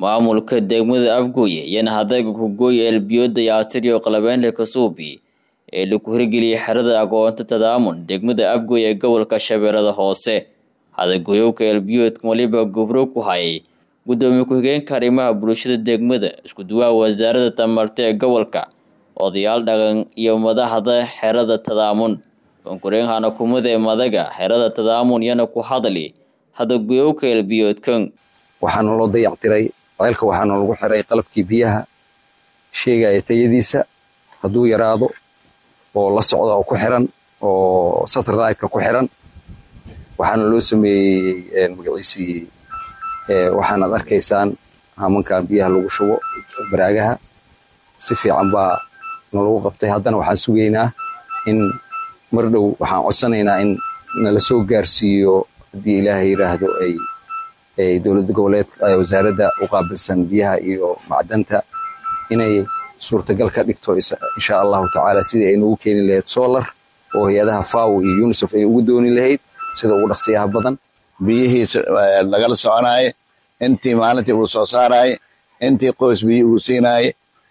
maamulka degmada afgooye iyana hadayga kugooya elbiyooda iyo artiriyo qalabeynle kasuubi ee lagu hirgeliyay xerada agoonta tadaamun degmada afgooye ee gobolka shabeellada hoose hadagoyowka elbiyoodka waliba gubro ku hayay gudoomiye ku-xigeenka arrimaha bulshada degmada isku duwaha wasaaradda tamarta ee gobolka odayaal dhaqan iyo madaxda xerada tadaamun konkureenhana kumada ee madaga xerada tadaamun yana ku hadli hadagoyowka elbiyoodkan waxaana loo dayactiray ceelka waxaana lagu xiray qalabkii biyaha sheegaya tayadiisa hadduu yaraado oo la socda oo ku xiran oo satellite-ka ku xiran waxaana loo sameeyey magaciisii waxaanaad arkaysaan hamankan biyaha lagu shubo baraagaha si fiican baa nalagu qabtay haddana waxaan sugaynaa in mar dhow waxaan codsanaynaa in nala soo gaarsiiyo haddii ilaahay yidhaahdo ay dowladda goboleed wasaaradda u qaabilsan biyaha iyo macdanta inay suurtagal ka dhigto insha allahu tacaala sidii ay noogu keeni lahayd solar oo hay-adaha faw iyo unisef ay ugu dooni lahayd sida ugu dhaqsiyaha badan biyihiis lagala soconaaye intii maalintii uu soo saaraaye intii qoys biyi uu siinaaye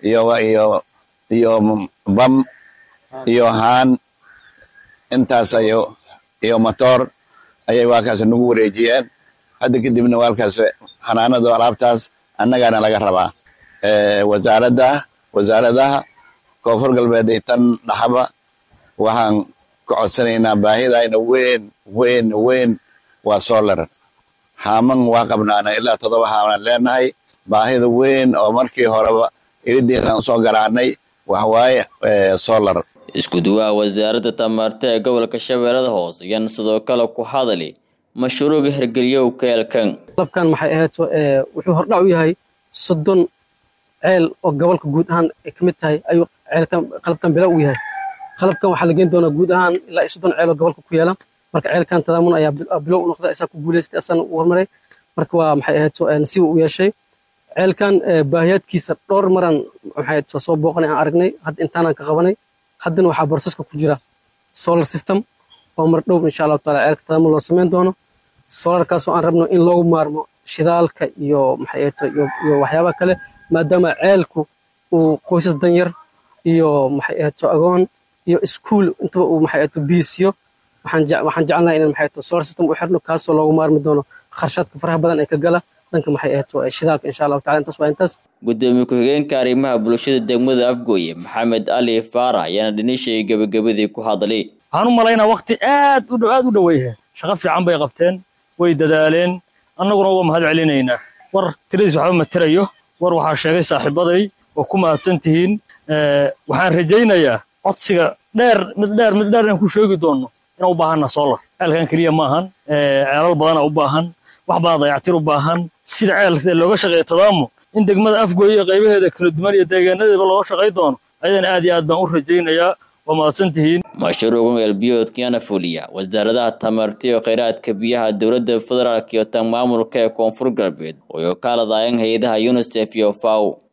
iyo bam iyo haan intaas iyo motoor ayay waalkaas nagu wareejiyeen hadda kadibna waalkaas xanaanadu alaabtaas annagaana laga rabaa wasaaradda wasaaradaha koonfur galbeed iyo tan dhaxaba waxaan ka codsanaynaa baahidayna weyn weyn weyn waa solar haaman waa qabnaana ilaa toddoba haaman leenahay baahida weyn oo markii horeba iridiisaan usoo garaacnay waxwaaye solar isku duwaha wasaaradda tamarta ee gobolka shabeellada hoose yan sidoo kale ku hadli mashruuca hirgeliyow keelkan qalabkan maxay ahayd wuxuu hordhac u yahay soddon ceel oo gobolka guud ahaan ay ka mid tahay ayuu ceelkan qalabkan bilow u yahay qalabkan waxaa la geyn doonaa guud ahaan ilaa iyo soddon ceel oo gobolka ku yaala marka ceelkan tadaamun ayaa bilow u noqda isaa ku guulaystay asana u hormaray marka waa maxay ahayd nasiiba u yeeshay ceelkan baahiyaadkiisa dhowr maran maxay ahayd soo booqanay aan aragnay hadda intaanaan ka qabanay haddana waxaa borsaska ku jira solar system oo mar dhow insha allahu taala ceelka tadaamun loo samayn doono solarkaasoo aan rabno in loogu maarmo shidaalka iyo maxay ahayd iyo waxyaabaha kale maadaama ceelku uu qoysas danyar iyo maxay ahayd agoon iyo iskuul intaba uu maxay ahayd biisiyo waxaan jecelnahay inaan maxay ahayd solar system u xirno kaasoo loogu maarmi doono kharshaadka faraha badan ee ka gala dhanka maxay ahayd shidaalka insha allahu taala intaas waa intaas gudoomiye ku-xigeenka arrimaha bulshada degmada afgooye maxamed ali faarax ayaana dhinishay gebagabadii ku hadlay waxaan u malaynaa wakti aad u aad u dhoweeyah shaqo fiican bay qabteen way dadaaleen annaguna waa mahad celinaynaa war tiradiis waxba materayo war waxaa sheegay saaxiibaday oo ku mahadsan tihiin waxaan rajaynayaa codsiga dheer mid dheer mid dheer inaan ku sheegi doonno inaan u baahanna solar ceelkan keliya maahan ceelal badana u baahan wax badan dayactir u baahan sida ceelka looga shaqeeya tadaamun in degmada afgooye iyo qaybaheeda kala duwan iyo deegaanadeeda looga shaqay doono ayadana aad iyo aad baan u rajaynayaa waa mahadsan tihiin mashruucan elbiyoodkiyana fuliya wasaaradaha tamarta iyo kheyraadka biyaha dowladda federaalk iyo tan maamulka ee koonfur galbeed oo kaaladayan hay-adaha unisef iyo faw